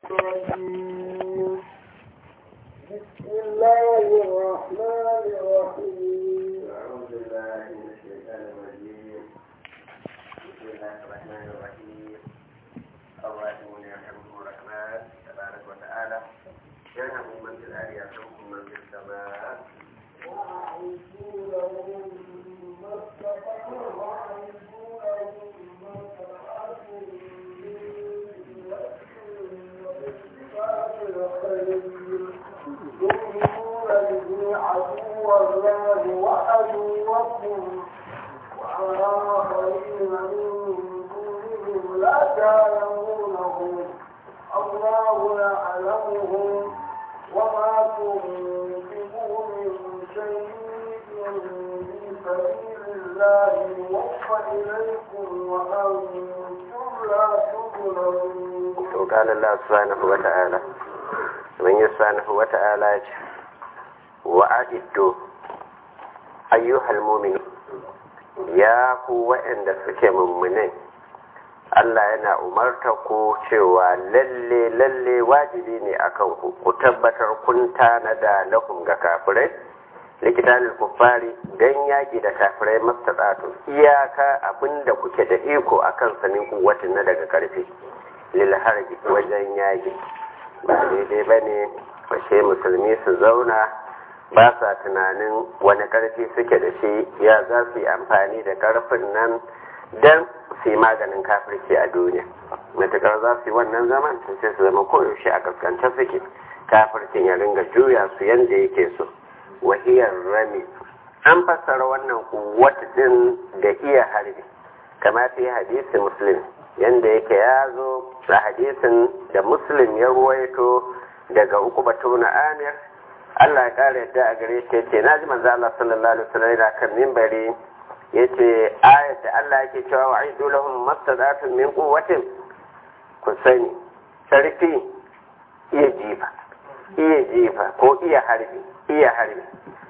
الرجيم بسم الله الرحمن الرحيم أعوذ بالله من الشيطان الرجيم بسم الله الرحمن الرحيم الراحمون يرحمهم الرحمن تبارك وتعالى يرحم من في الأرض يرحمكم من في السماء وأعيدوا لهم ما استطعتم وأعيدوا لهم ما استطعتم من وإنفاق الخير تؤمنون به عدو الله وعدوكم وآخرين من دونهم لا تعلمونهم الله يعلمهم وما تنفقوا من شيء في سبيل الله يوفى إليكم وأنتم لا تظلمون وقال الله سبحانه وتعالى من سبحانه وتعالى وأعدوا أيها المؤمنون ya ku waɗanda suke mummunai Allah yana umarta ku cewa lalle lalle wajibi ne akan ku ku tabbatar kun tanada lahum ga kafirai likitanil kuffari dan yaki da kafirai mastatatu iyaka abinda kuke da iko akan sanin kuwatin na daga karfi lil harbi wajen yaki ba daidai bane fashe musulmi su zauna ba sa tunanin wani karfi suke da shi ya za su yi amfani da karfin nan don su yi maganin kafirci a duniya matukar za su yi wannan zaman to sai su zama koyaushe a kaskance suke kafircin ya ringa juya su yadda yake so wahiyar rami an fassara wannan kuwata din da iya harbi kama fi hadisi muslim yadda yake ya zo a hadisin da muslim ya ruwaito daga uku batu na amir Allah ya kare yadda a gare shi yace naji manzo Allah sallallahu alaihi wasallam yana kan minbari yace ayat da Allah yake cewa wa aidu lahum mastadatun min quwwatin ku sani sarfi iya jifa iya jifa ko iya harbi iya harbi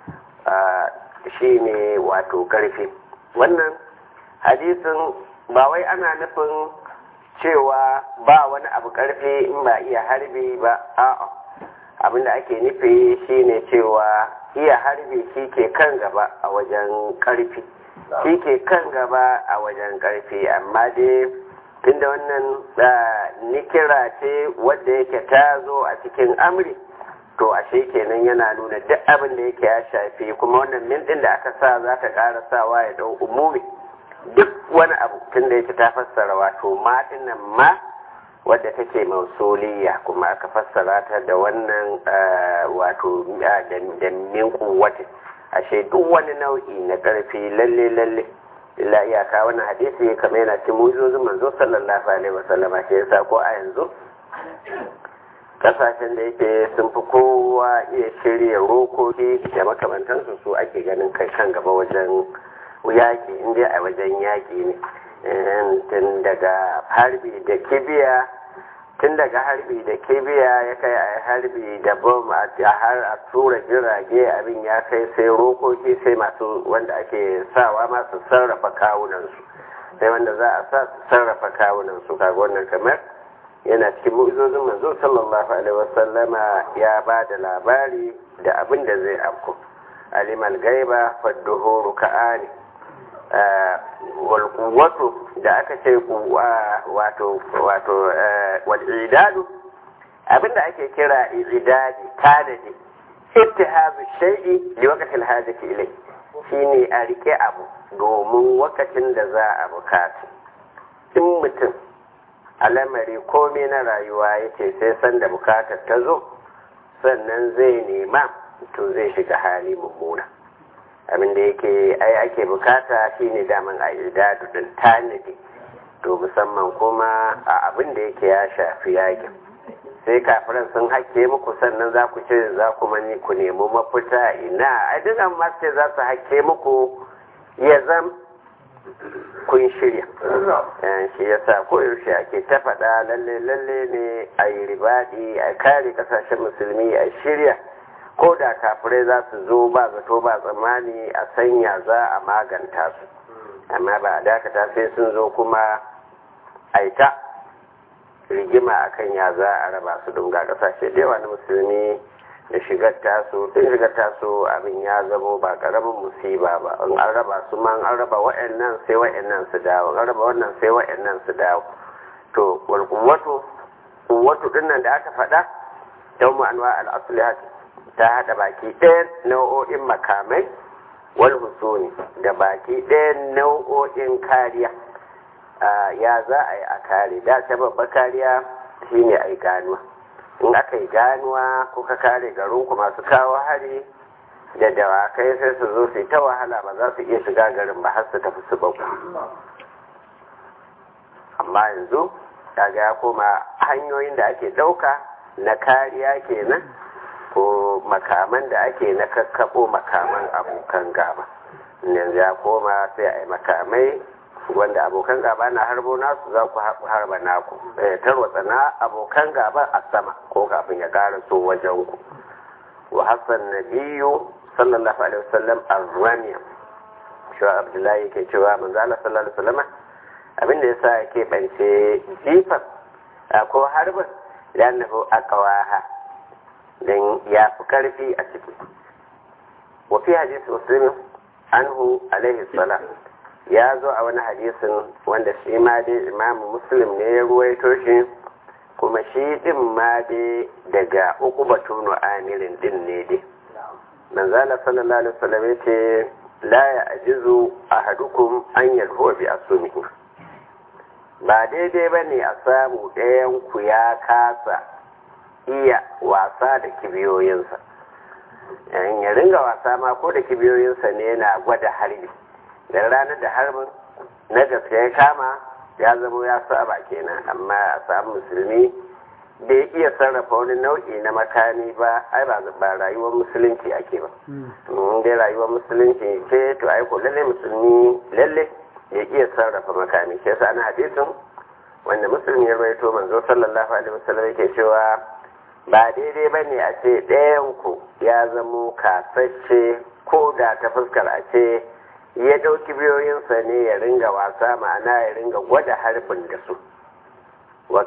shi ne wato karfi wannan hadisin ba wai ana nufin cewa ba wani abu karfi in ba iya harbi ba a'a abinda ake nufi shine cewa iya harbi shi ke kan gaba a wajen karfi shi ke kan gaba a wajen karfi amma dai tunda wannan nikira ce wadda yake ta zo a cikin amri to ashe kenan yana nuna duk abin da yake ya shafi kuma wannan min din da aka sa za ta ƙara sawa ya dau umumi duk wani abu tunda yake ta fassara wato ma dinnan ma wadda take mausuliya kuma aka fassara ta da wannan wato da min kuwati ashe duk wani nau'i na ƙarfi lalle lalle illa iyaka wannan hadisi kamar yana cikin mujizozin manzo sallallahu alaihi wasallam shi yasa ko a yanzu kasashen da yake sun fi kowa iya shirya rokoki da makamantansu su ake ganin kai kan gaba wajen yaƙi inda a wajen yaƙi ne tun daga harbi da kibiya tun daga harbi da kibiya ya kai a harbi da bom a har a tura jirage abin ya kai sai rokoki sai masu wanda ake sawa masu sarrafa kawunansu sai wanda za a sa su sarrafa kawunansu kaga wannan kamar yana cikin mu'izozin manzo sallallahu alaihi wasallama ya ba da labari da abin da zai afku alimal gaiba fadduhuru ka'ani walƙuwatu da aka ce wato wato wal'idadu abinda ake kira idadi tanadi ittihazu shay'i li waqtil hajati ilai shine a rike abu domin wakacin da za a bukata in mutum alamari komai na rayuwa yake sai sanda bukatar ta zo sannan zai nema to zai shiga hali mummuna abin da yake ai ake bukata shine daman a idadu din tanadi to musamman kuma a abin da yake ya shafi yakin sai kafiran sun hake muku sannan za ku ce za ku mani ku nemi mafita ina a dukan masu za su hake muku ya zam kun shirya shi yasa koyaushe ake ta faɗa lalle lalle ne a yi ribaɗi a kare ƙasashen musulmi a shirya ko da kafirai za su zo ba zato ba tsammani a sanya za a maganta su amma ba a dakata sai sun zo kuma aita rigima akan ya za a raba su don ga kasashe da yawa na musulmi da shigar taso tun shigar taso abin ya zamo ba karamin musiba ba in an raba su ma an raba wa'annan sai wa'annan su dawo an raba wannan sai wa'annan su dawo to wal quwwatu quwwatu dinnan da aka faɗa yawmu anwa al aslihat ta hada baki ɗayan nau'o'in makamai wal husuni da baki ɗayan nau'o'in kariya ya za a yi a kare da ta babba kariya shine a yi ganuwa in aka yi ganuwa kuka kare garinku masu kawo hari da dawakai sai su zo su yi ta wahala ba za su iya shiga garin ba har su tafi su baku amma yanzu kaga ya koma hanyoyin da ake ɗauka na kariya kenan ko makaman da ake na kakkaɓo makaman abokan gaba yanzu ya koma sai a yi makamai wanda abokan gaba na harbo nasu za ku harba naku tarwatsa na abokan gaba a sama ko kafin ya ƙara so wajen ku wa hassan nabiyu sallallahu alaihi wasallam arramiya cewa abdullahi yake cewa manzo Allah sallallahu alaihi wasallam abinda yasa yake bance jifan ko harbin lannahu aqwaha dan ya fi karfi a ciki wa fi hadisi muslim anhu alaihi salam ya zo a wani hadisin wanda shi ma dai imamu muslim ne ya ruwaito shi kuma shi din ma dai daga uku batunu amirin din ne dai manzala sallallahu alaihi wasallam ya ce la ya ajizu ahadukum an yalhuwa bi asumihi ba daidai ba ne a samu ɗayan ku ya kasa iya wasa da kibiyoyinsa ya ringa wasa ma ko da kibiyoyinsa ne yana gwada harbi da ranar da harbin na gaske ya kama ya zama ya saba kenan amma a samu musulmi da ya iya sarrafa wani nau'i na makami ba ai ba ba rayuwar musulunci ake ba in dai rayuwar musulunci ce to ai ko lalle musulmi lalle ya iya sarrafa makami shi yasa ana hadisin wanda musulmi ya rawaito manzo sallallahu alaihi wasallam yake cewa ba daidai bane a ce ɗayan ku ya zamo kasashe ko da ta fuskar a ce ya ɗauki biyoyinsa ne ya ringa wasa ma'ana ya ringa gwada harbin da su wa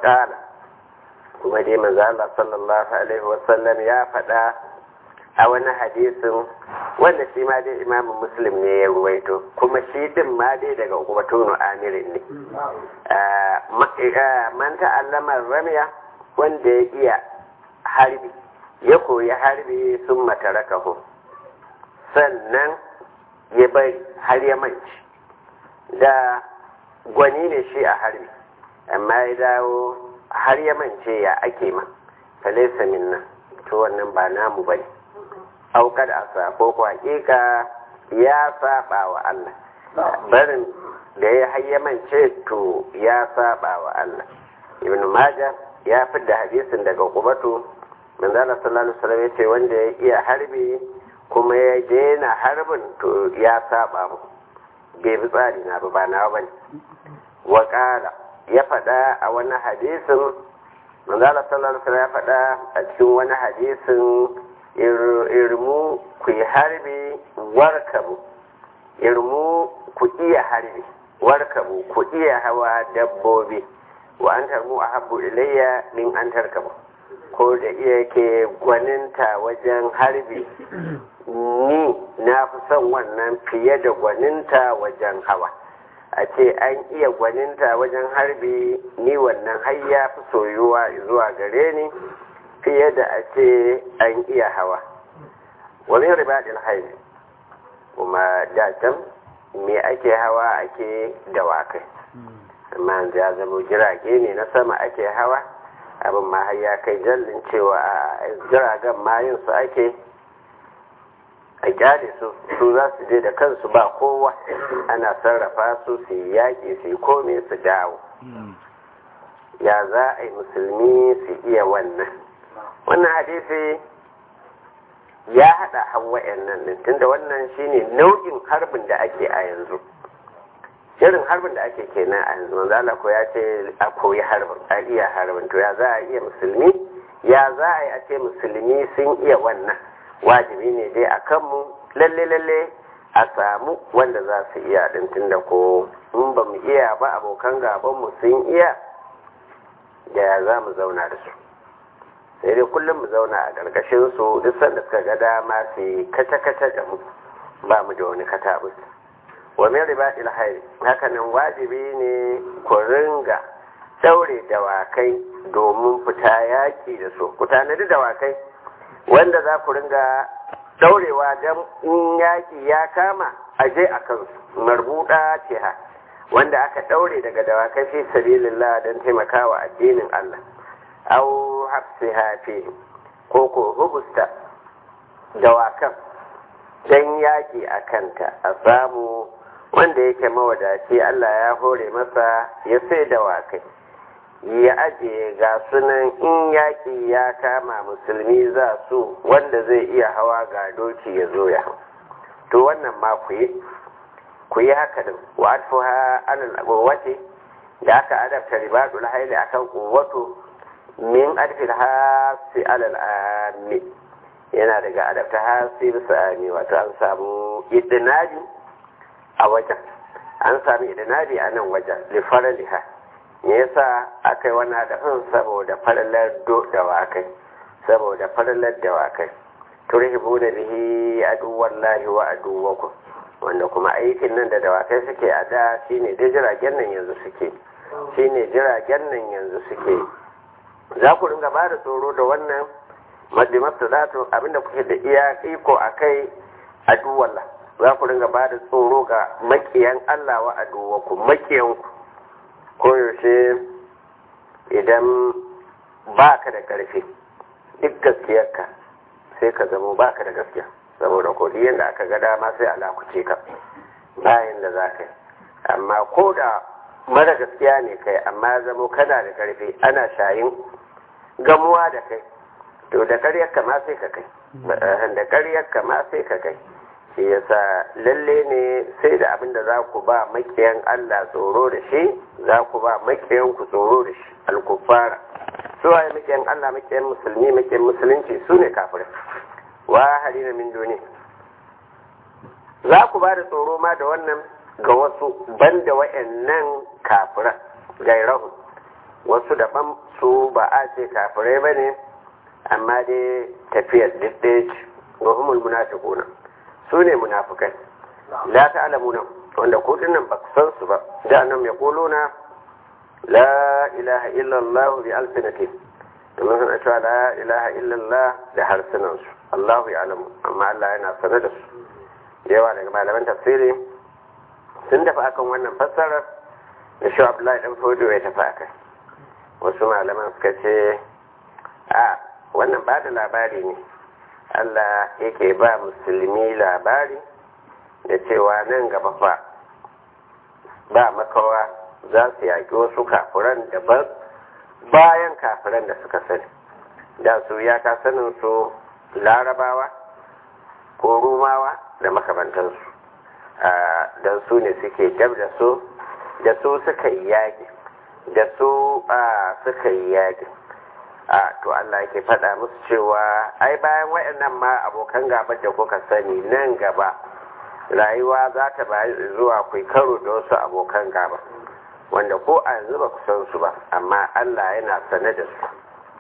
kuma dai manzo Allah sallallahu alaihi wasallam ya faɗa a wani hadisin wanda shi ma dai imamu muslim ne ya ruwaito kuma shi din ma dai daga ubatunu amirin ne man ta'allama ramiya wanda ya iya harbi ya koyi harbi sun matarakahu sannan ya bari har ya manci da gwani ne shi a harbi amma ya dawo har ya mance ya ake ma falaisa minna to wannan ba namu bane aukar asa ko ko hakika ya saba wa Allah barin da ya hayyamance to ya saba wa Allah ibn majah ya fidda hadisin daga kubatu manzala sallallahu alaihi wasallam yace wanda ya iya harbi kuma ya daina harbin to ya saba mu bai bi tsari na ba na bane wa qala ya faɗa a wani hadisin manzala sallallahu alaihi wasallam ya faɗa a cikin wani hadisin irmu ku yi harbi warkabu irmu ku iya harbi warkabu ku iya hawa dabbobi wa an tarmu a habbu ilayya min an tarkabu ko da iya ke gwaninta wajen harbi ni na fi son wannan fiye da gwaninta wajen hawa a ce an iya gwaninta wajen harbi ni wannan har ya fi soyuwa zuwa gare ni fiye da a ce an iya hawa wani ribadin haibi kuma datan me ake hawa ake dawakai amma ya zama jirage ne na sama ake hawa abin ma har ya kai jallin cewa a jiragen mayin su ake a kyale su su za su je da kansu ba kowa ana sarrafa su su yi yaƙi su yi kome su dawo ya za a yi musulmi su iya wannan wannan hadisi ya haɗa hawa'yan nan tunda wannan shine nau'in harbin da ake a yanzu irin harbin da ake kenan a yanzu manzo Allah ko ya ce a koyi harbin a iya harbin to ya za a iya musulmi ya za a yi a ce musulmi sun iya wannan wajibi ne dai a kanmu lalle lalle a samu wanda za su iya din tunda ko in ba mu iya ba abokan gaban mu sun iya da ya za mu zauna da su sai dai kullum mu zauna a ƙarƙashin su duk sanda suka ga dama su yi kata-kata da mu ba mu da wani katabus wa min ribatil hayr hakanan wajibi ne ku ringa daure dawakai domin fita yaki da su ku tanadi dawakai wanda za ku ringa daurewa don in yaki ya kama a je a kansu marbuɗa ce ha wanda aka daure daga dawakai fi sabilillah don taimakawa addinin Allah au hafsiha fi ko ko hubusta dawakan don yaki a kanta a samu wanda yake mawadaci Allah ya hore masa ya sai dawakai ya ajiye ga sunan in yaƙi ya kama musulmi za su wanda zai iya hawa ga doki ya zo ya hau to wannan ma ku yi ku yi haka din wa atfuha alal quwwati da aka adabta ribadul haili akan quwwatu min adfil hasi alal ammi yana daga adabta hasi bisa ami wato an samu idinabi a wajen an sami idinabi a nan wajen li faraliha me yasa aka yi wani haɗafin saboda falalar dawakai saboda falalar dawakai turhibu da bihi aduwan lahi wa aduwaku wanda kuma aikin nan da dawakai suke a da shine dai jiragen nan yanzu suke shine jiragen nan yanzu suke za ku ringa ba da tsoro da wannan madimasta za tu abinda kuke da iya iko a kai aduwan za ku ringa ba da tsoro ga makiyan Allah wa aduwaku makiyanku koyaushe idan ba ka da ƙarfi duk gaskiyarka sai ka zamo ba ka da gaskiya saboda kodi yadda aka ga dama sai alakuce ka bayan da za ka yi amma ko da mara gaskiya ne kai amma zamo kana da ƙarfi ana shayin gamuwa da kai to da ƙaryarka ma sai ka kai da ƙaryarka ma sai ka kai shi yasa lalle ne sai da abin da za ku ba makiyan Allah tsoro da shi za ku ba makiyan ku tsoro da shi alkufara su waye makiyan Allah makiyan musulmi makiyan musulunci su ne kafirai wa halina min duni za ku ba da tsoro ma da wannan ga wasu banda wayannan kafiran gairahu wasu daban su ba a ce kafirai ba ne amma dai tafiyar ɗaya ce ga humul munafiquna su ne munafukai la ta'lamuna wanda ko dinnan ba san su ba da annam yaquluna la ilaha illa Allah bi alsinati domin suna cewa la ilaha illa Allah da harsunan su Allah ya alamu amma Allah yana sane da su yawa daga malaman tafsiri sun tafi akan wannan fassarar da shi Abdullahi dan Fodo ya tafi akai wasu malaman suka ce a wannan ba da labari ne Allah yake ba musulmi labari da cewa nan gaba fa ba makawa za su yaƙi wasu kafiran daban bayan kafiran da suka sani da su ya ka sanin su larabawa ko rumawa da makamantansu don su ne suke dab da su da su suka yi yaƙi da su suka yi yaƙi a to Allah yake faɗa musu cewa ai bayan waɗannan ma abokan gaba da kuka sani nan gaba rayuwa za ta bayi zuwa kai karo da wasu abokan gaba wanda ko a yanzu ba ku san su ba amma Allah yana sane da su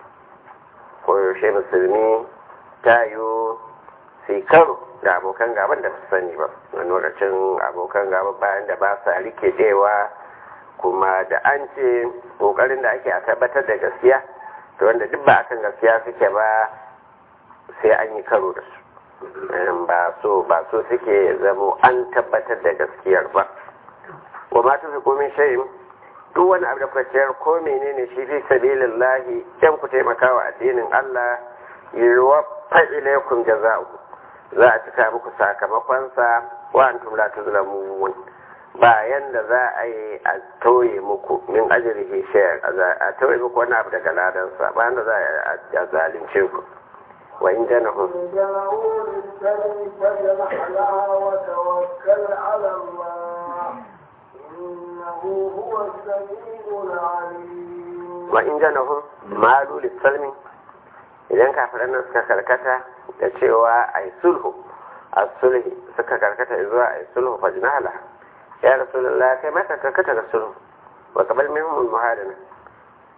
koyaushe musulmi ta yi su karo da abokan gaban da su sani ba wani lokacin abokan gaba bayan da ba sa rike dewa kuma da an ce ƙoƙarin da ake a tabbatar da gaskiya to wanda duk ba akan gaskiya suke ba sai an yi karo da su ba so ba so suke zamo an tabbatar da gaskiyar ba wa ma tufi komin shayin duk wani abu da kwaciyar ko menene shi fi sabilillahi dan ku taimaka wa addinin Allah yiwa fa'ilaikum jaza'u za a cika muku sakamakonsa wa antum la tuzlamun bayan da za a yi a tauye muku min ajrihi shay'an a tauye muku wani abu daga ladansa bayan da za a zalunce ku wa in janahu جنحوا للسلم فاجنح لها وتوكل على الله إنه هو السميع العليم wa in janahu malu lissalmi idan kafiran nan suka karkata da cewa a yi sulhu a sulhi suka karkata zuwa a yi sulhu fa jinahala ya rasulullah kai mata karkata da sulhu wa kabal minhum muhadana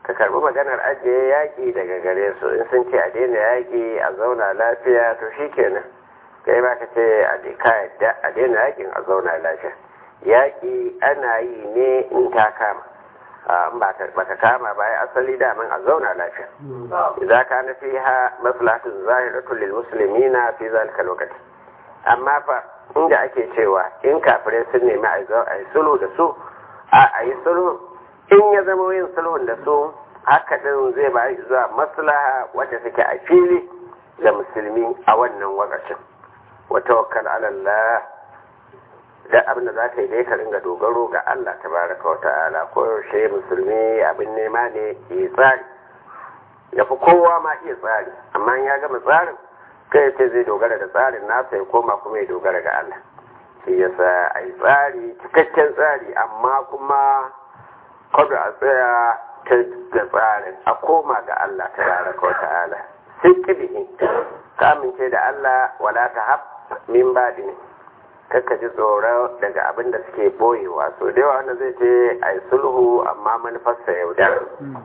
ka karbi maganar ajiye yaƙi daga gare su in sun ce a daina yaƙi a zauna lafiya to shi kenan kai ba ka ce a daina yaƙin a zauna lafiya yaƙi ana yi ne in ta kama in ba ka kama ba ya asali damin a zauna lafiya idza kana fiha maslahatun zahiratun lil muslimina fi zalika lokaci amma fa inda ake cewa in kafirai sun nemi a yi sulhu da su a yi sulhu in ya zama yin sulhun da su haka din zai ba zuwa maslaha wadda take a fili da musulmi a wannan wakacin wa tawakkal ala Allah da abin da za ka yi dai ka ringa dogaro ga Allah tabaraka wa ta'ala ko yaushe musulmi abin nema ne ya tsari ya fi kowa ma iya tsari amma ya gama tsarin kai ce zai dogara da tsarin nasa ya koma kuma ya dogara ga Allah shi yasa a yi tsari cikakken tsari amma kuma kada a tsaya ta ga tsarin a koma ga Allah tabaraka wa ta'ala sai kibihi ka amince da Allah wala ta hab min badin kakka ji tsoro daga abin da suke boyewa so da yawa wanda zai ce a yi sulhu amma manufarsa yaudara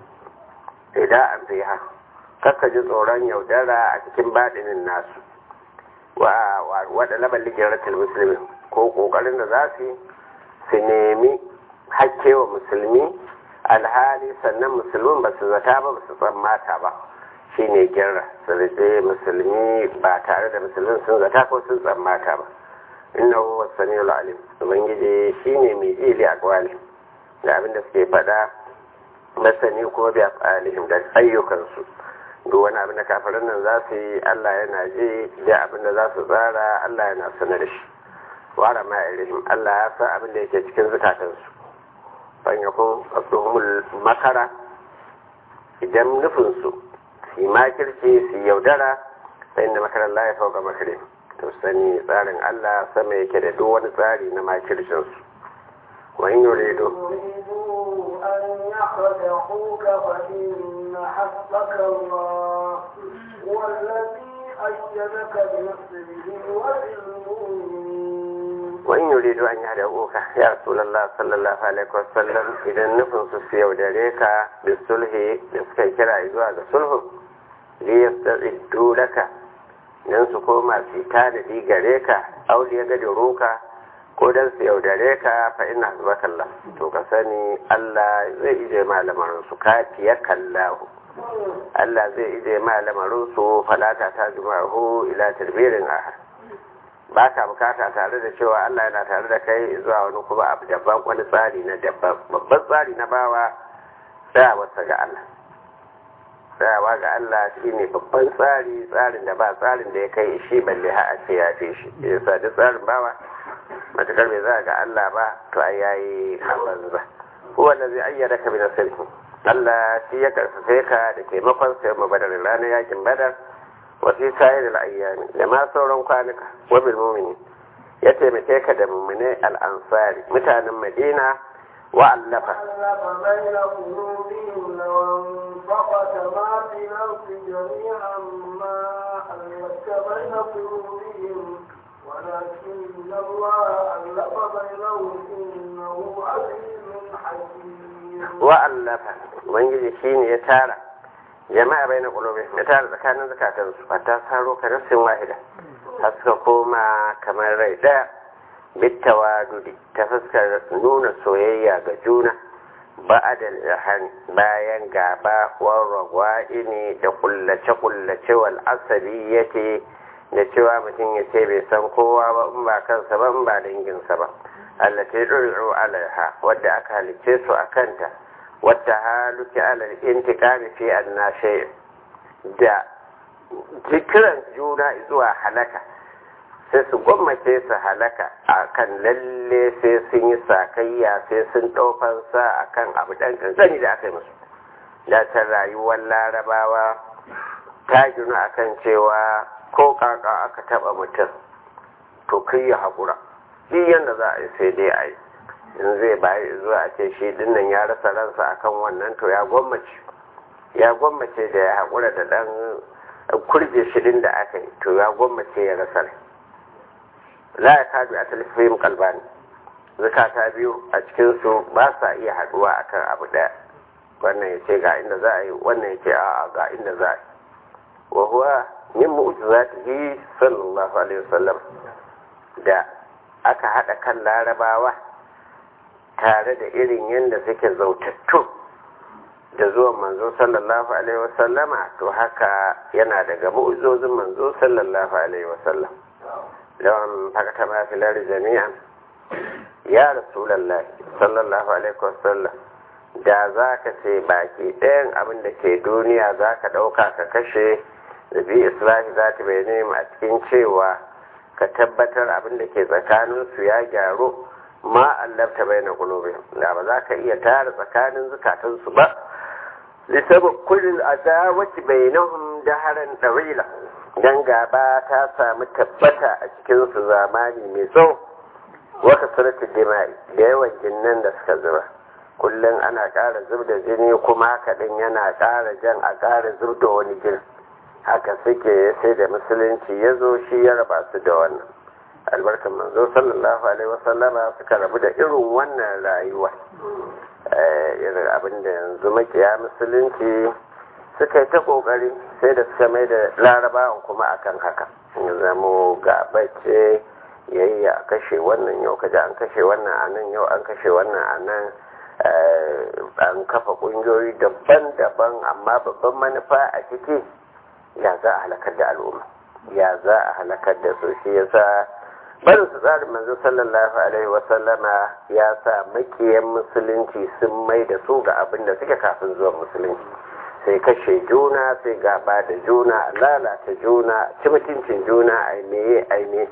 idan an fi ha kakka ji tsoron yaudara a cikin baɗinin nasu waɗa labar ligiratul musulmi ko ƙoƙarin da za su su nemi hakke wa musulmi alhali sannan musulmin ba su zata ba ba su tsammata ba shi ne girra su rike musulmi ba tare da musulmin sun zata ko sun tsammata ba innahu huwa samiul alim ubangiji shine mai ili a kwali da abin da suke faɗa masani kuma bi afalihim da ayyukansu duk wani abin da kafirin nan za su yi Allah yana ji da abin da za su tsara Allah yana sanar da shi wara ma ilihim Allah ya san abin da yake cikin zukatansu ban yakun asuhumul makara idan nufinsu su yi makirci su yaudara sai inda makarar Allah ya fauka makarin to sani tsarin Allah sama yake da duk wani tsari na makircinsu wani yurido أن يخدعوك فإن حسبك الله هو الذي أيدك بنصره وبالمؤمنين وإن يريدوا أن يهدئوك يا رسول الله صلى الله عليه وسلم إذا نفن سيو دريك بالصلح لسكي كرا إذوا الصلح ليستعدوا لك nan su koma su tanadi gare ka auli ya gadi roka ko dan su yaudare ka fa ina zubakallah to ka sani Allah zai ije malamarin su kafiya kallahu Allah zai ije malamarin su falata ta juma'u ila tarbirin ahad ba ka bukata tare da cewa Allah yana tare da kai zuwa wani kuma abu daban wani tsari na daban babban tsari na bawa tsayawarsa ga Allah tsayawa ga Allah shi ne babban tsari tsarin da ba tsarin da ya kai shi balle ha a ce ya fi shi yasa duk tsarin bawa matakar bai za ga Allah ba to ai yayi habanza huwa allazi ayyada ka bi nasrihi Allah shi ya karfafe ka da taimakon sa yamma badar ranar yakin badar wa fi sa'ir al-ayyami da ma sauran kwanuka wa bil mu'mini ya taimake ka da mu'mine al-ansari mutanen Madina وألف ألف بين قلوبهم لو انفقت ما في الأرض جميعا ما ألفت بين قلوبهم ولكن الله ألف بينهم إنه عزيز حكيم وألف من يجي شين يتارى جماعة بين قلوبهم يتارى زكاة زكاة حتى صاروا كنفس واحدة حسككما كما رأيت bitawadudi ta fuskar nuna soyayya ga juna ba'adal ihan bayan gaba warragwa ini da kullace-kullace wal asali yake da cewa mutum ya ce bai san kowa ba in ba kansa ba in ba danginsa ba allati ɗuri'u alaiha wadda aka halicce su a kanta wadda haluki alal intiqami fi annashe da jikiran juna zuwa halaka sai su gwammace su halaka a kan lalle sai sun yi sakayya sai sun ɗaukansa a kan abu ɗan ƙanƙani da aka yi musu da ta rayuwar larabawa ta ginu a kan cewa ko ƙaƙa aka taɓa mutum to kai ya haƙura duk yadda za a yi sai dai a yi in zai bayi zuwa a ce shi dinnan ya rasa ransa akan wannan to ya gwammace ya gwammace da ya haƙura da ɗan kurje shirin da aka yi to ya gwammace ya rasa rai la ya kadu a talifin kalbani zukata biyu a cikinsu ba sa iya haduwa akan abu daya wannan ya ce ga inda za a yi wannan ya ce a'a ga inda za a yi wa huwa min mu'jizatihi sallallahu alaihi wasallam da aka hada kan larabawa tare da irin yadda suke zautattu da zuwan manzo sallallahu alaihi wasallama to haka yana daga mu'jizozin manzo sallallahu alaihi wasallam lawan fakata ma filar jami'an ya rasulallah sallallahu alaihi wasallam da za ka ce baki ɗayan abin da ke duniya za ka ɗauka ka kashe da bi islahi za ta bai nema a cikin cewa ka tabbatar abin da ke tsakaninsu ya gyaru ma allafta bai na kulobe da ba za ka iya tara tsakanin zukatansu ba lisabin kullum a dawaci bai nahun daharan ɗawila don gaba ta samu tabbata a cikinsu zamani mai tsawo waka surati dima'i da yawan jinnan da suka zuba kullum ana ƙara zub da jini kuma haka ɗin yana ƙara jan a ƙara zub da wani jini haka suke sai da musulunci ya zo shi ya raba su da wannan albarkan manzo sallallahu alaihi wasallama suka rabu da irin wannan rayuwa irin abin da yanzu makiya musulunci suka yi ta kokari sai da suka mai da larabawan kuma akan haka ya zamo gabace yayi a kashe wannan yau kaji an kashe wannan a nan yau an kashe wannan a nan an kafa kungiyoyi daban-daban amma babban manufa a ciki ya za a halakar da al'umma ya za a halakar da su shi yasa barin su tsarin manzo sallallahu alaihi wasallama ya sa makiyan musulunci sun mai da su ga abin da suke kafin zuwan musulunci sai kashe juna sai gaba da juna lalata juna ci mutuncin juna aimeye aime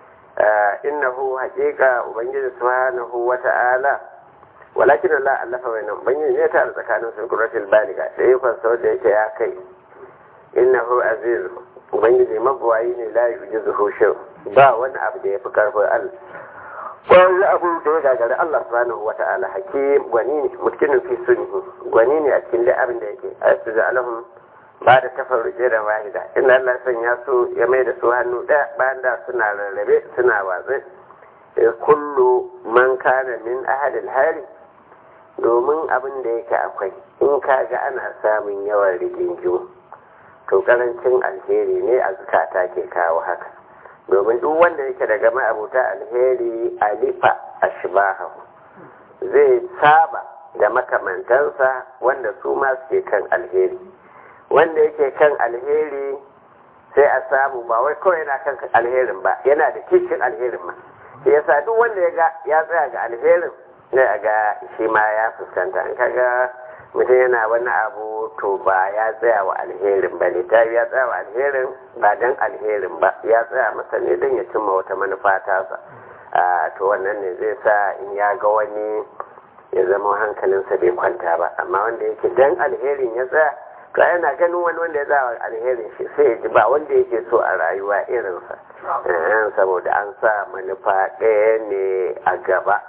innahu haƙiƙa ubangiji subhanahu wata'ala walakin Allah allafa bainahum ubangiji ne ta tsakanin su qurratul baliga da yakon sau da yake ya kai innahu aziz ubangiji mabuwayi ne la yujizuhu shay ba wani abu da yafi karfin Allah wani abu da ya gagari Allah subhanahu wa ta'ala hakim gwani ne mutkinin fi sunni gwani ne a cikin abin da yake asu da alahum ba da tafarruke da wahida inda Allah sanya su ya mai da su hannu ɗaya bayan da suna rarrabe suna watsi kullu man kana min ahadil hari domin abin da yake akwai in ka ga ana samun yawan rigingimu to karancin alheri ne a zukata ke kawo haka domin duk wanda yake daga ma'abuta alheri alifa ashbahahu zai saba da makamantansa wanda su ma suke kan alheri wanda yake kan alheri sai a samu ba wai kawai yana kan alherin ba yana da kishin alherin ma shi yasa duk wanda ya ga ya tsaya ga alherin ne a ga shi ma ya fuskanta an kaga mutum yana wani abu to ba ya tsaya wa alherin ba ne ta ya tsaya wa alherin ba don alherin ba ya tsaya masa ne don ya cimma wata manufa tasa to wannan ne zai sa in ya ga wani ya zama hankalinsa bai kwanta ba amma wanda yake don alherin ya tsaya to yana ganin wani wanda ya tsaya alherin shi sai ya ji ba wanda yake so a rayuwa irinsa saboda an sa manufa ɗaya ne a gaba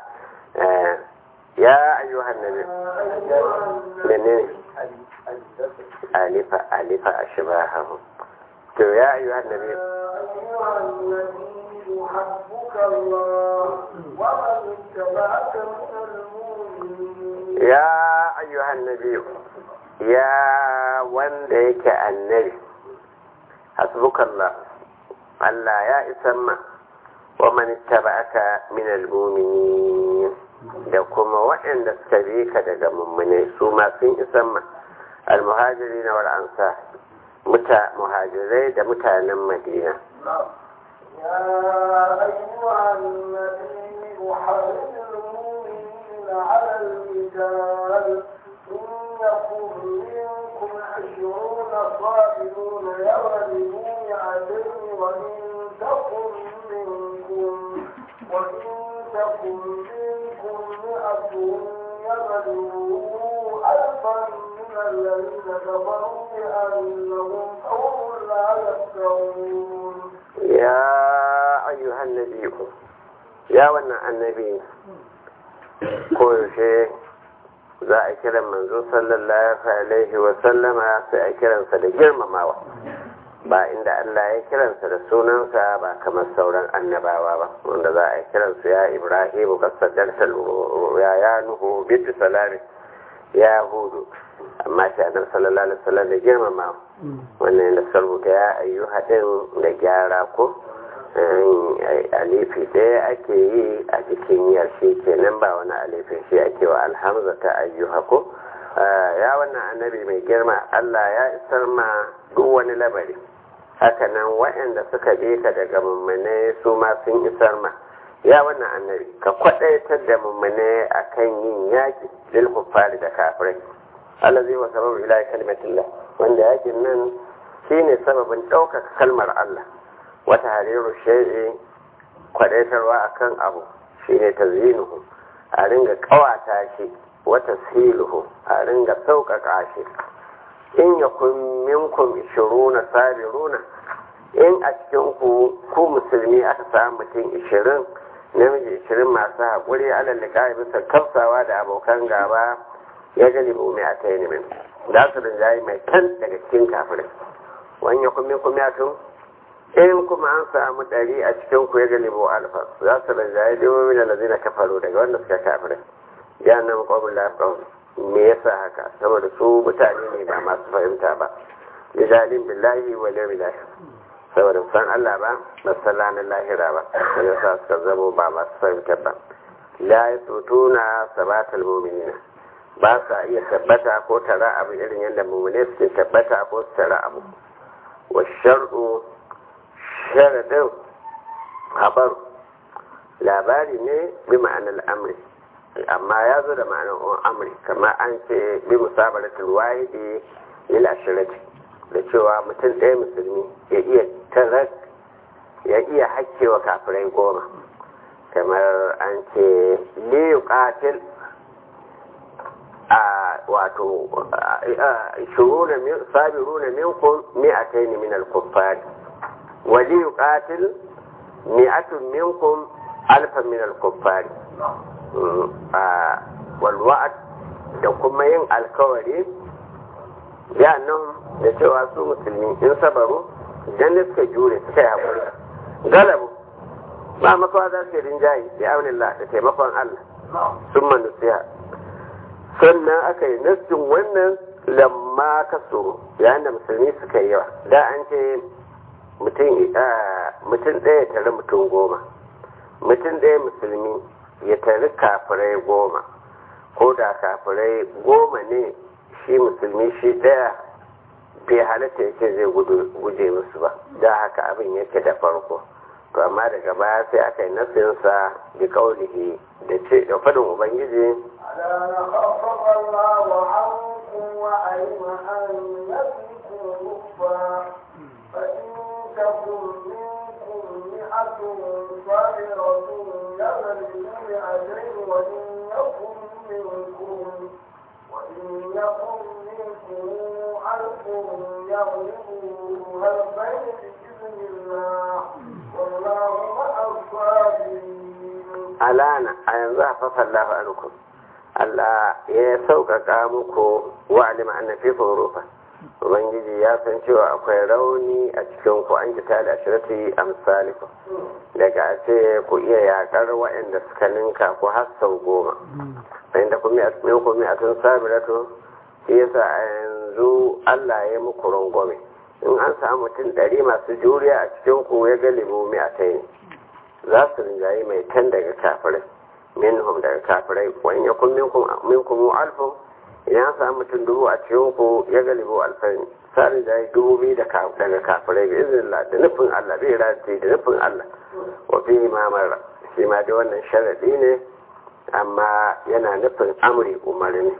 ya ayyuhan nabi menene alifa alifa ashbahahu to ya ayyuhan nabi حسبك الله ومن اتبعك من المؤمنين ya ayyuhan nabi ya wanda yake annabi hasbukallah Allah ya isan ma wa man ittaba'aka min al-mu'minin da kuma waɗanda suka bi ka daga mummune su ma sun isan ma al-muhajirin wal ansar muta muhajirai da mutanen Madina يا أيها النبي حرم المؤمنين على القتال إن يكن منكم عشرون صابرون يغلبوا مئتين وإن تكن منكم وإن تكن منكم مئة يغلبوا ألفا من الذين كفروا بأنهم قوم لا يفقهون ya ayyuhan nabi ya wannan annabi koyaushe za a kiran manzo sallallahu alaihi wa sallama sai a kiransa da girmamawa ba inda Allah ya kiransa da sunansa ba kamar sauran annabawa ba wanda za a kiransu ya ibrahimu kasaddarta ya ya nuhu bitu salami ya hudu amma shi annabi sallallahu alaihi wasallam da girmama wannan yana sarbuta ya ayyu haɗin da gyara ko alifi ɗaya ake yi a cikin yarshe kenan ba wani alifin shi ake wa alhamza ta ayyuha ko ya wannan annabi mai girma Allah ya isar ma duk wani labari hakanan waɗanda suka bi ka daga mummune su ma sun isar ma ya wannan annabi ka kwaɗaitar da mummune akan yin yaƙi lil kuffari da kafirai Allah zai wa sababu ila kalimatillah wanda yakin nan shine sababin ɗaukaka kalmar Allah wata hariru shay'i kwadaitarwa akan abu shine tazyinuhu a ringa kawata shi wata siluhu a ringa sauƙaƙa shi in yakun minkum ishiruna sabiruna in a cikin ku ku musulmi aka samu mutum ishirin namiji ishirin masu haƙuri alal liƙa'i bisa kafsawa da abokan gaba ya galibu mai a ta yi za su rinjaye mai kan daga cikin kafirai wani yakun minkum ya tun in kuma an samu ɗari a cikin ku ya galibu alfa za su rinjaye dubu da lazina kafaru daga wanda suka kafirai ya nan ƙwamin lafiyar me yasa haka saboda su mutane ne ba masu fahimta ba lijalin billahi wa lil billahi saboda san Allah ba ba san ranar lahira ba sai yasa suka zamo ba masu fahimta ba la yasutuna sabatal mu'minina ba sa iya tabbata ko tara abu irin yadda mu'mine suke tabbata ko su tara abu wa shar'u sharadin habar labari ne bi ma'anar amri amma ya zo da ma'anar amri kamar an ce bi musabaratul wahidi lil ashirati da cewa mutum ɗaya musulmi ya iya tarar ya iya hakkewa kafirai goma kamar an ce li yuqatil a wato shuruna min sabiruna minkum mi'atayn min al-kuffar wa li yuqatil mi'atun minkum alfan min al-kuffar walwa'ad da kuma yin alkawari ya nan da cewa su musulmi in sabaru idan da suka jure suka yi haƙuri galabu ba makawa za su yi rinjaye da aunillah da taimakon Allah sun manusiya sannan aka yi nassin wannan lamma kasuru yayin da musulmi suka yi yawa da an ce mutum ɗaya tare mutum goma mutum ɗaya musulmi ya tari kafirai goma ko da kafirai goma ne shi musulmi shi ɗaya bai halatta yake zai guje musu ba da haka abin yake da farko to amma daga baya sai aka yi nasinsa da kaulihi da ce da fadin ubangiji ألا خفف الله عنكم وعلم أن فيكم ضعفا فإن تكن منكم مئة صابرة يغلبوا مئتين وإن يكن منكم وإن يكن منكم ألف يغلبوا ألفين بإذن الله والله مع الصابرين alana a yanzu a fasallahu ankum Allah ya sauƙaƙa muku wa alima anna fi rufa ubangiji ya san cewa akwai rauni a cikin ku an kita da ashirati amsaliku daga a ce ku iya yakar waɗanda suka ninka ku har sau goma inda kuma a cikin kuma a tun sabiratu shi yasa a yanzu Allah ya muku rangwame in an samu mutum ɗari masu juriya a cikin ku ya galibu mai a za su rinjayi mai tan daga kafirai minhum daga kafirai wa in yakun minkum minkum alfun idan an samu mutum dubu a cikin ku ya galibu alfan sa rinjayi dubu biyu daga kafirai bi iznillah da nufin Allah bai rati da nufin Allah wa fi mamar shi ma da wannan sharadi ne amma yana nufin amri umarni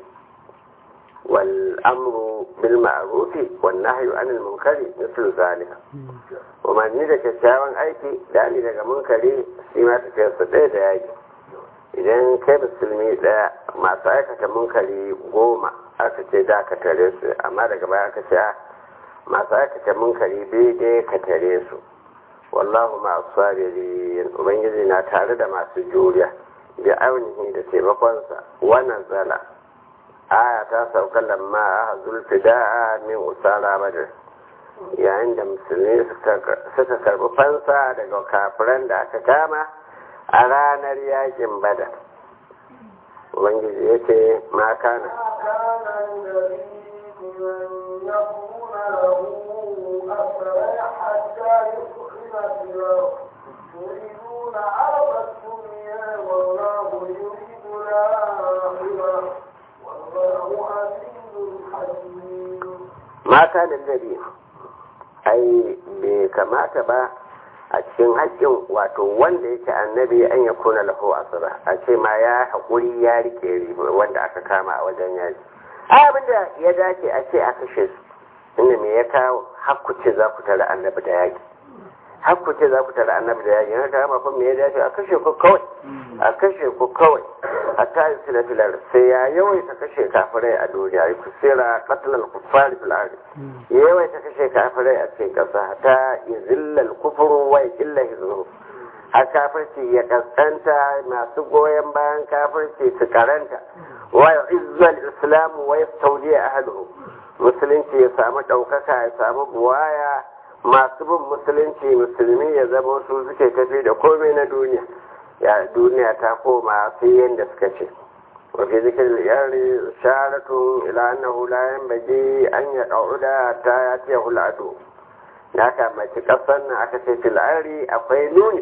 wal amru bil ma'rufi wan nahyu anil munkari mislu zalika umarni da kyakkyawan aiki da ali daga munkari shi ma tafiyar su ɗaya da yaki idan kai musulmi ɗaya masu aikata munkari goma aka ce da ka tare su amma daga baya aka ce masu aikata munkari daidai ka tare su wallahu ma sabirin ubangiji na tare da masu juriya bi aunihi da taimakonsa wannan zala aya ta sauka lamma a zulfida min usara badr yayin da musulmi suka karbi fansa daga kafiran da aka kama a ranar yakin badar ubangiji ya ce ma kana كان النبي من يكون له أسرى حتى يدخل في الأرض تريدون عرض الدنيا والله يريد الآخرة والله عزيز حكيم ma kana nabi ai bai kamata ba a cikin haƙƙin wato wanda yake annabi an ya kuna lahu asira a ce ma ya haƙuri ya rike wanda aka kama a wajen yaji ai abin da ya dace a ce a kashe su inda me ya kawo hakku ce za ku tara annabi da yaƙi hakku ce za ku tara annabi da yaƙi haka kama fa me ya dace a kashe ku kawai a kashe ku kawai a tayi filar sai ya yawaita kashe kafirai a duniya ya kusira qatlan kuffari fil ardi ya yawaita kashe kafirai a cikin ƙasa ta yuzillal kufru wa illa hizbu har kafirci ya kaskanta masu goyon bayan kafirci su karanta wa izzal islam wa yastawli ahluhu musulunci ya samu ɗaukaka ya samu buwaya masu bin musulunci musulmi ya zama su suke tafi da komai na duniya ya duniya ta koma sai yadda suka ce wafi zikin yari sharatun ila annahu la yanbaghi an ya qauda ta yati huladu da haka mace kasar nan aka ce filari akwai nuni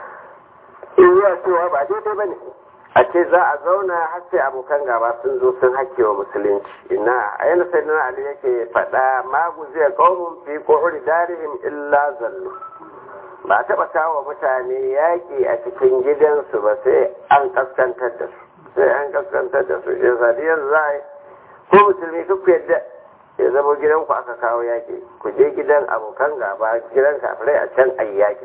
in ya cewa ba daidai bane a ce za a zauna har sai abokan gaba sun zo sun hake wa musulunci ina a yana sai na ali yake faɗa magu zai qaumun fi qu'uri darihim illa zallu ba a taɓa kawo mutane yaƙi a cikin gidansu ba sai an kaskantar da su sai an kaskantar da su ya sadi yanzu za a yi ko musulmi duk yadda ya zama gidanku aka kawo yaƙi ku je gidan abokan gaba gidan kafirai a can a yaƙi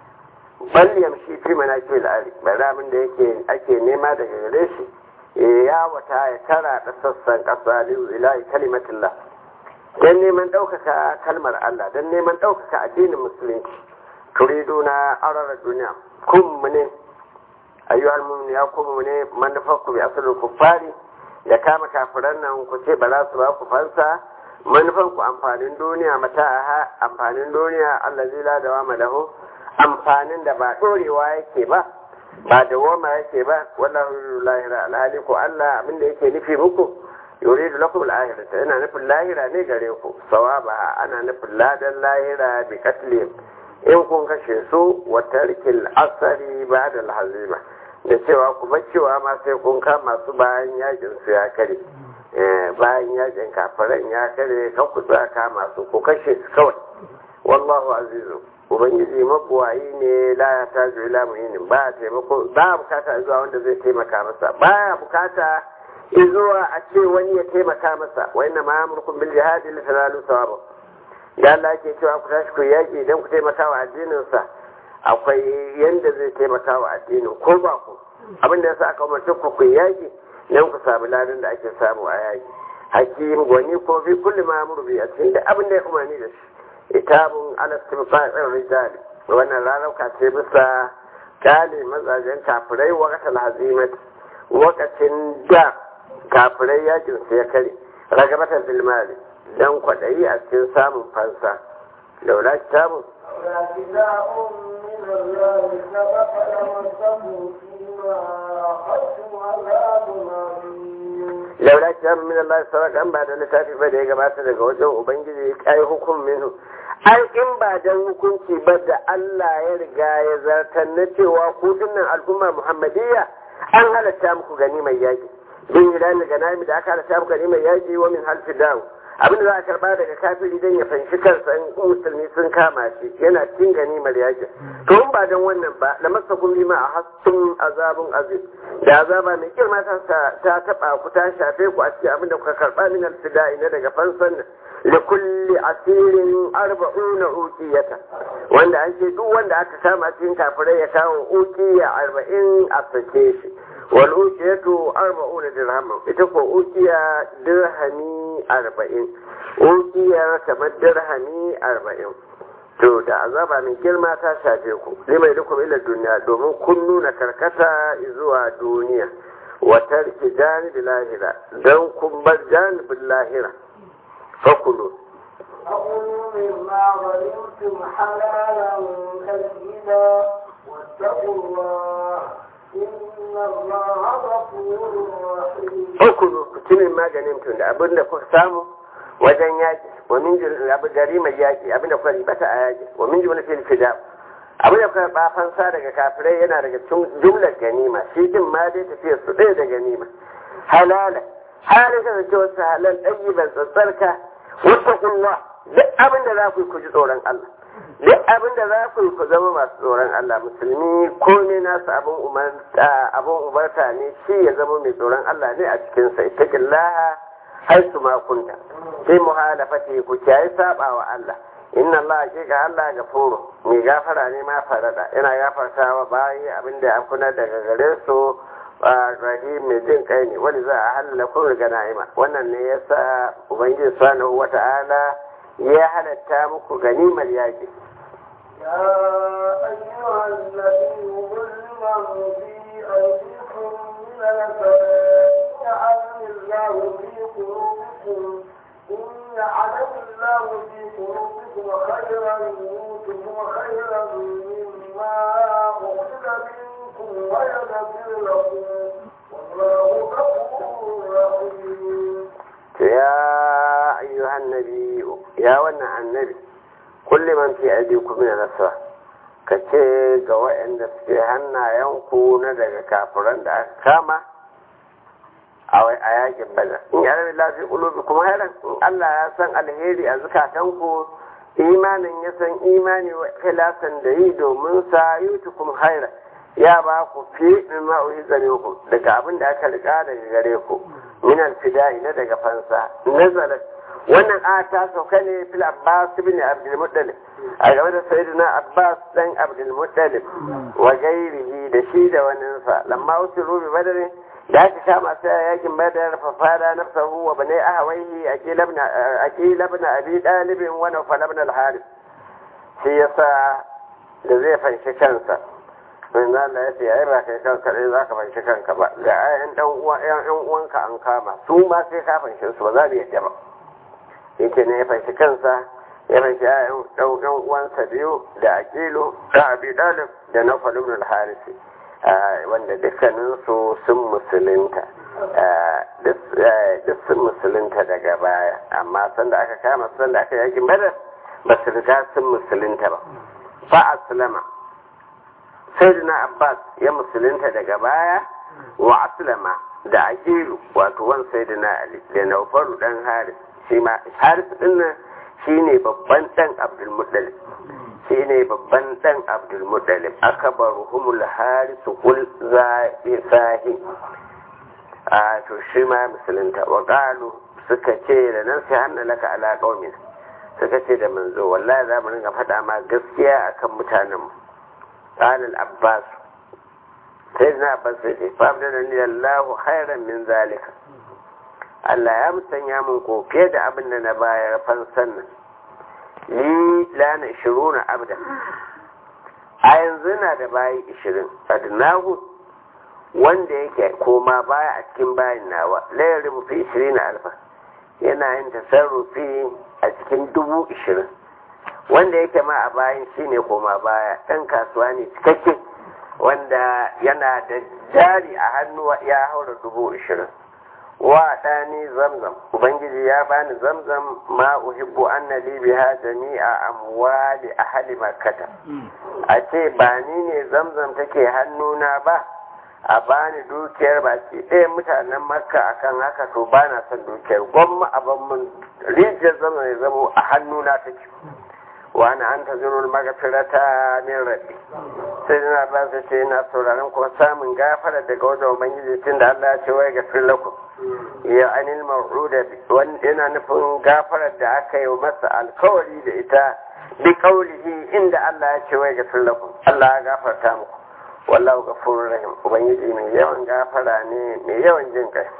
bal yamshi fi manaki al'ari bari abin da yake ake nema daga gare shi ya wata ya tara da sassan ƙasa liyu ilahi kalimatillah don neman ɗaukaka kalmar Allah don neman ɗaukaka addinin musulunci turiduna arara duniya kun mu ne ayyuhal mu'min ya kun mu ne manufarku bi asalin kuffari ya kama kafiran nan ku ce ba za su ba ku fansa manufan ku amfanin duniya mata aha amfanin duniya Allah zai la da wama lahu amfanin da ba dorewa yake ba ba da wama yake ba wallahu lahira alhali ko Allah abinda yake nufi muku yuridu lakum al-akhirata yana nufin lahira ne gare ku sawaba ana nufin ladan lahira bi katlihim in kun kashe su wa tarkil asari ba da hazima da cewa kuma cewa ma sai kun kama su bayan yakin su ya kare bayan yakin kafiran ya kare kan ku tsaya kama su ku kashe su kawai wallahu azizu ubangiji mabuwayi ne la ya tajo ila muhinin ba taimako ba bukata zuwa wanda zai taimaka masa baya bukata zuwa a ce wani ya taimaka masa wa inna ma amurkum bil jihadi li tanalu thawaba da Allah ke cewa ku tashi ku yaƙi idan ku taimaka wa addininsa akwai yanda zai taimaka wa addinin ko ba ku abin da yasa aka umarci ku ku yaƙi dan ku samu ladan da ake samu a yaƙi hakim gwani ko fi kulli ma murbi a cikin da abin da ya umarni da shi itabun alastimfa'in rijal wannan rarauka ce bisa kale mazajen kafirai wakatal hazimat wakacin da kafirai yakin su ya kare ragabatan filmali dan kwaɗayi a cikin samun fansa laula kitabun كتاب من الله سبق لمسه فيما أخذتم عذاب عظيم laula kitabun min Allah saraka an ba da littafi ba da ya gabata daga wajen ubangiji kai hukum minhu ai in ba dan hukunci ba da Allah ya riga ya zartar na cewa ku dinnan al'umma Muhammadiyya an halatta muku gani mai yaki bin hilal ganami da aka halatta muku gani mai yaki wa min halfi dawo abin da za a karba daga kafiri don ya fanshi kansa in musulmi sun kama shi yana cin ganimar yakin to in ba don wannan ba da masa kun ma a hassun azabun aziz da azaba mai girma ta ta taba ku ta shafe ku a cikin abin da kuka karba min alfida'i na daga fansan nan li kulli asirin arba'una uqiyata wanda an ce duk wanda aka kama cikin kafirai ya kawo uqiya arba'in a sake shi wal uqiyatu arba'una dirhaman ita ko uqiya dirhami arba'in uqiyar kamar dirhami arba'in to da azaba mai girma ta shafe ku limai dukum ila duniya domin kun nuna karkata zuwa duniya wa tarki janibil lahira dan kun bar janibin lahira fakulu أقول مما غنمتم حلالا طيبا واتقوا الله إن الله غفور رحيم ukulu ku ci min maganin tun da abin da kuka samu wajen yaƙi wa min jil abu gari mai yaƙi abin da kuka ribata a yaƙi wa min jumla fil fida abin da kuka ba fansa daga kafirai yana daga cikin jumlar ganima shi din ma dai tafiya su ɗaya da ganima halala halin ka zance wasu halal ɗayi ban tsatsarka wata kulla duk abin da za ku yi ku ji tsoron Allah duk abin da za ku yi ku zama masu tsoron Allah musulmi ko ne nasu abin umarta abin umarta ne shi ya zama mai tsoron Allah ne a cikin sa ittaqillaha haisu ma kunta sai muhalafati ku kiyaye saba wa Allah inna Allah hakika Allah gafuru mai gafara ne ma farada yana gafarta wa bayi abin da ya kuna daga gare su rahim mai jin kai ne wani za a halala kun riga na'ima wannan ne yasa ubangiji subhanahu wata'ala ya halatta muku ganimar yaƙi يا أيها الذي ظلم في أيديكم من الفلاح يعلم الله في قلوبكم إن يعلم الله في قلوبكم خيرا يؤتكم خيرا مما أخذ منكم ويغفر لكم والله غفور رحيم يا أيها النبي يا ونع النبي كل من في أيديكم من الأسرى kace ga waɗanda suke hannayenku na daga kafiran da aka kama a yakin bada in ya rabi lafi ulubi kuma hairan in Allah ya san alheri a zukatanku imanin ya san imani wa khilasan da yi domin sa yutu kuma hairan ya ba ku fi min ma'uhi ku daga abin da aka riga daga gare ku min alfida'i na daga fansa nazalat wannan a ta sauka ne fil abbas ibn abdul muttalib a game da sayyidina abbas dan abdul muttalib wa gairihi da shi da waninsa lamma usiru bi badr da aka kama sai yakin badar fa fada nafsahu wa bani ahawaihi akil ibn akil ibn abi talib wa nawfal ibn al harith shi yasa da zai fanshi kansa in Allah ya ce ai ba kai kanka dai zaka fanshi kanka ba ga ayan dan uwa yan uwanka an kama su ma sai ka fanshi su ba za mu yadda ba yake ne ya fanshi kansa ya fanshi ayan dan dan uwansa biyu da aqilu da abi dalib da nawfal ibn al-harith wanda dukkanin su sun musulunta duk sun musulunta daga baya amma sanda aka kama sanda aka yakin badar ba su riga sun musulunta ba fa aslama sayyidina abbas ya musulunta daga baya wa aslama da aqilu wato wan sayyidina ali da naufaru dan haris shi ma haris din nan shine babban dan abdul muttalib shine babban dan abdul muttalib akbaruhumul haris kul zahi a to shi ma musulunta wa qalu suka ce da nan sai hanna laka ala qaumin suka ce da manzo wallahi za mu ringa faɗa ma gaskiya akan mutanen mu قال العباس سيدنا عباس فابدلني الله خيرا من ذلك Allah ya musanya min ko fiye da abin da na bayar fansan nan ni lana ishiruna abda a yanzu na da bayi ishirin adnahu wanda yake koma baya a cikin bayin nawa layar rubufi ishirin alfa yana yin tasarrufi a cikin dubu ishirin wanda yake ma a bayan shi ne koma baya ɗan kasuwa ne cikakke wanda yana da jari a hannu ya haura dubu ishirin wa ɗani zamzam ubangiji ya bani zamzam ma uhibbu anna li biha jami'a amwali ahli makkata a ce ba ni ne zamzam take hannuna ba a bani dukiyar baki ɗaya mutanen makka akan haka to ba na son dukiyar gwamma a ban mun rijiyar zamzam ya zamo a hannuna take wani an ta zunul magafirata min rabbi sai na ba su ce na sauraron kuma samun gafara daga wajen ubangiji tun da Allah ya ce wai gafir lakum ya anil maw'uda wani yana nufin gafarar da aka yi masa alkawari da ita bi kaulihi inda Allah ya ce wai gafir lakum Allah ya gafarta muku wallahu ghafurur rahim ubangiji mai yawan gafara ne mai yawan jin kai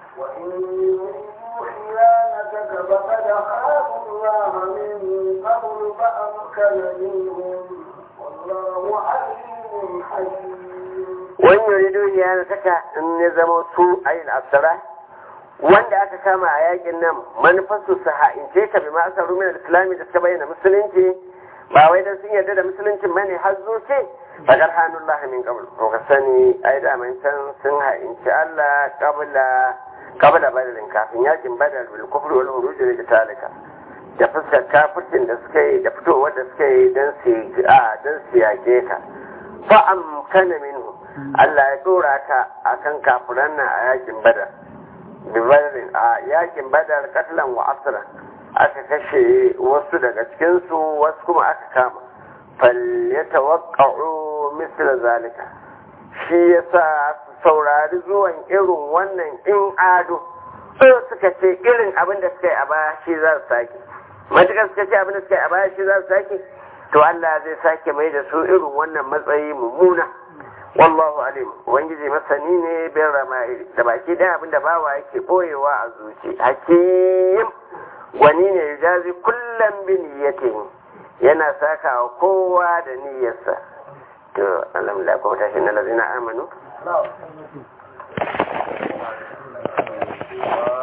خيانتك فقد خافوا الله من قبل فأمكن منهم والله عليم حكيم wani yuridu ya saka in ya zama su ayin asara wanda aka kama a yakin nan manufarsu su ha'ince ka bi masu rumin islami da suka bayyana musulunci ba wai dan sun yarda da musuluncin bane har zuci fagar hannullah min qabl to ka sani ai da man can sun ha'inci Allah qabla qabla badalin kafin yakin badal bil kufri wal huruj da talika da fuskar kafircin da suka yi da fitowar da suka yi dan su a dan su yake ka fa amkana minhu Allah ya dora ka akan kafiran nan a yakin badal bi badalin a yakin badal katlan wa asran aka kashe wasu daga cikinsu wasu kuma aka kama falyatawaqqa'u misla zalika shi yasa su saurari zuwan irin wannan in ado so suka ce irin abin da suka yi a baya shi za su sake matukar suka ce abin da suka yi a baya shi za su sake to Allah zai sake mai da su irin wannan matsayi mummuna wallahu alim ubangiji masani ne bin rama'il da baki ɗaya abin da bawa yake boyewa a zuci hakim wani ne ya jazi kullum bi niyyatin yana saka wa kowa da niyyarsa to alhamdulillah kuma tashi na lazina amanu No.